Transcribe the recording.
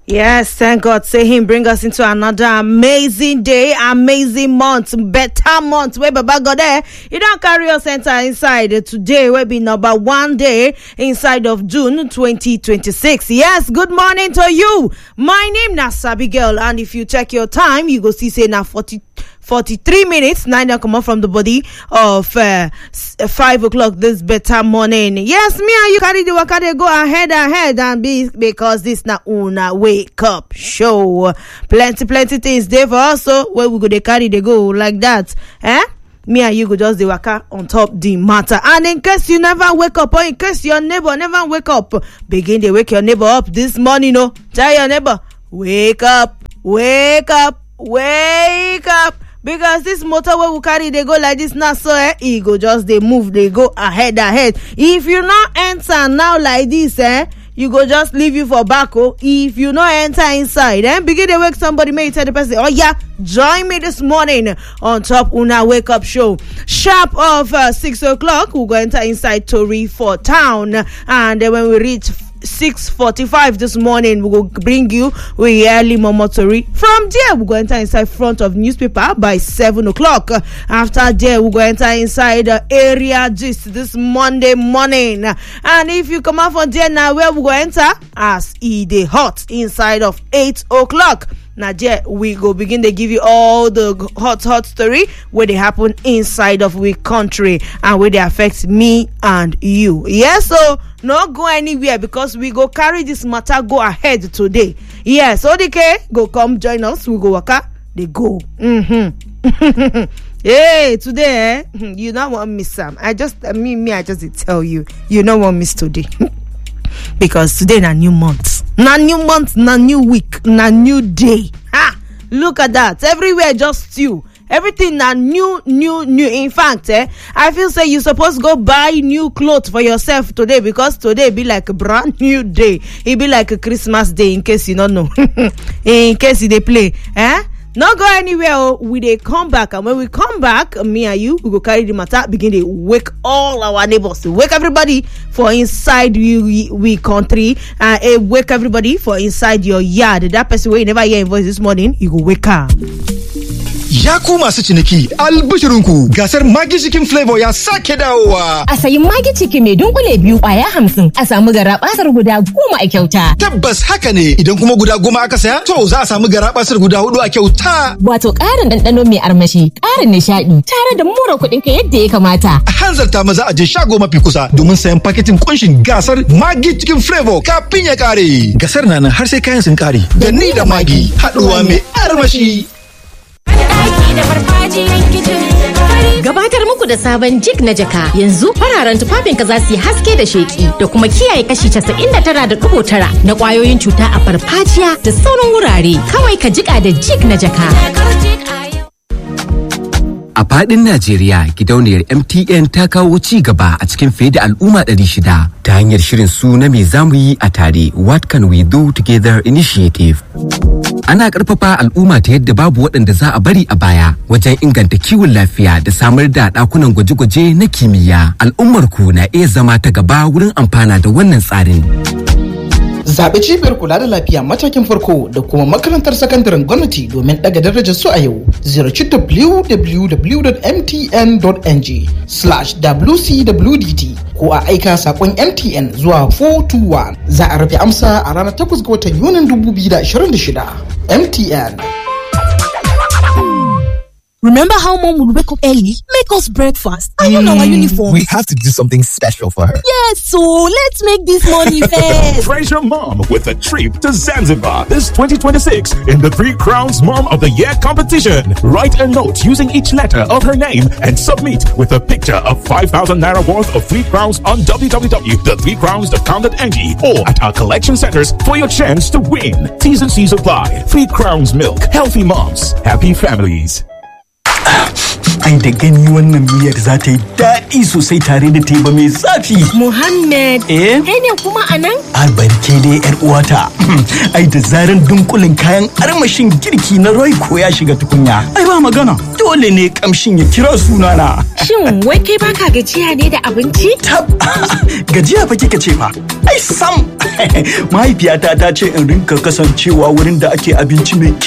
Yes, thank God. Say him bring us into another amazing day, amazing month, better month. Where Baba God there, you don't carry us enter inside today. Will be number one day inside of June 2026. Yes, good morning to you. My name na Sabi Girl, and if you check your time, you go see say na 40. 43 minutes, nine come out from the body of uh, s- uh, 5 o'clock this better morning. Yes, me and you carry the waka dey go ahead, ahead, and be because this na una wake up show. Plenty, plenty things there for us, so where we go, they carry, they go like that. Eh? me and you go just dey waka on top the matter and in case you never wake up or in case your neighbor never wake up begin dey wake your neighbor up this morning o tell your neighbor wake up wake up wake up because this motor wey we carry dey go like this now so eh e go just dey move dey go ahead ahead if you no enter now like this eh you go just leave you for back oh if you no enter inside eh begin dey wake somebody make you tell the person oh yeah join me this morning on top una wake up show sharp of uh, six o'clock we go enter inside tori for town and then when we reach 6.45 this morning we go bring you we early momo tori from there we go enter inside front of newspaper by 7 o'clock after there we go enter inside uh, area gist this monday morning and if you come out from there now where we go enter as e dey hot inside of 8 o'clock na there we go begin dey give you all the g- hot hot story wey dey happen inside of we country and wey dey affect me and you yes so no go anywhere because we go carry this matter go ahead today yes odike go come join us we go waka dey go mm-hmm. hey today eh you no wan miss am i just me me i just dey tell you you no wan miss today because today na new month na new month na new week na new day ha look at that everywhere just stew everything na new new new in fact eh i feel say you suppose go buy new cloth for yourself today because today be like a brand new day e be like a christmas day in case you no know in case you dey play eh no go anywhere o we dey come back and when we come back me and you we go carry the matter begin dey wake all our neighbors wake everybody for inside we we, we country and uh, wake everybody for inside your yard that person wey you never hear im voice this morning you go wake am. Ya ku masu ciniki albishirinku gasar Maggi Chicken Flavor ya sake dawowa. A sayi magi ciki mai dunkule biyu kwaya hamsin a samu gara basar guda goma a kyauta. Tabbas haka ne idan kuma guda goma aka saya to za a samu garabasar guda hudu a kyauta. Wato ƙarin ɗanɗano mai armashi, ƙarin nishaɗi, tare da more kuɗin ka yadda ya kamata. A hanzarta maza a je shago mafi kusa domin sayan paketin kunshin gasar Maggi Chicken Flavor kafin ya kare. Gasar na nan har sai kayan sun kare. Da ni da Maggi haɗuwa mai armashi. Ɗaki da farfajiyan kicin fari Gabatar muku da sabon jig na jaka yanzu fararen tufafinka za su yi haske da sheki da kuma kiyaye kashi 99.9 na ƙwayoyin cuta a farfajiya da sauran wurare. Kawai ka jiƙa da jig na jaka. da kaujik a yau. A fadin Najeriya, gidauniyar MTN ta kawo ci gaba a cikin fiye da al'umma 600 ta hanyar shirin su na me zamu yi a tare What Can We Do Together Initiative. Ana ƙarfafa al'umma ta yadda babu waɗanda za a bari a baya wajen inganta kiwon lafiya da samar da ɗakunan gwaje-gwaje na kimiyya. Al'ummar ku na iya zama ta gaba wurin amfana da wannan tsarin. Zaɓi cibiyar kula da lafiya matakin farko da kuma makarantar sakandaren gwamnati domin ɗaga darajar su a yau. Ziyarci www.mtn.ng slash wcwdt ko a aika saƙon MTN zuwa 421. Za a rufe amsa a ranar 8 ga watan Yunin 2026. MTN. Remember how mom would wake up early, make us breakfast, iron our uniform? We have to do something special for her. Yes, so let's make this money fast. Praise your mom with a trip to Zanzibar this 2026 in the Three Crowns Mom of the Year competition. Write a note using each letter of her name and submit with a picture of 5,000 naira worth of Three Crowns on www.threecrowns.com.ng or at our collection centers for your chance to win. T's and C's apply. Three Crowns Milk. Healthy moms. Happy families. Ai da gani wannan miyar za ta yi daɗi sosai tare da teba mai zafi. Muhammad, Eh? kai ne kuma a nan? Albarke dai yar uwata. Ai da zaran dunkulin kayan armashin girki na Royco ya shiga tukunya. Ai ba magana. Dole ne kamshin ya kira sunana. Shin wai kai baka gajiya ne da abinci? Tab gajiya fa kika ce fa. Ai sam mahaifiyata ta ce in rinka kasancewa wurin da ake abinci mai